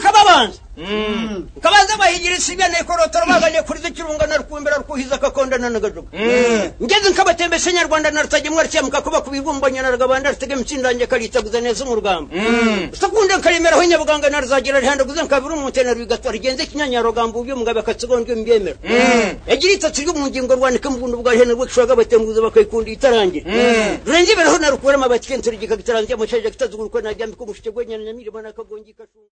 kabanza kabanza bayigirisa ibene korotoro baganye kuri zikirungana rukumbira rukuhiza kakondana nagajuga ngeze nkabatembesha nyarwanda narutagemwa rukemuka kuba kubibumbanya na rugabanda rutegema itsindange karitaguza neza mu rugamba usakunda nkaremeraho nyabuganga naruzagira rihandaguza nkabiri umutena rugatwa rigenze kinyanyarugamba ubyo mugabe akatsigondo mbyemera yagira itatsi ryo mu ngingo rwandika mu buntu bwa hene rwekishaga batenguza bakayikunda itarangiye rurenge ibereho narukura amabatike nturigika gitarangiye amashaje kitazugurukwe najyambika umushike gwenyana nyamirimo nakagongi kashunga